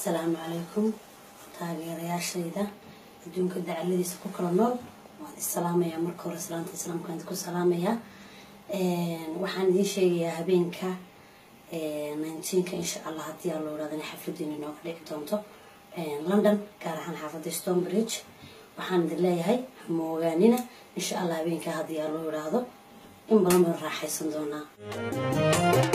asalaamu calaykum taageerayaashayda adduunka dacaladiisa ku kala nool waan isalaamayaa marka hore salaanta islaamkaan idinku salaamayaa waxaan idiin sheegayaa habeenka nineteenka insha allah haddii aan loo idhahdo inay xafladeena inooga dhici doonto london gaar ahaan xaafadda stonebridge waxaan idin leeyahay hamoogaanina insha allah habeenka haddii aan loo idhaahdo in badan baan raaxaysan doonaa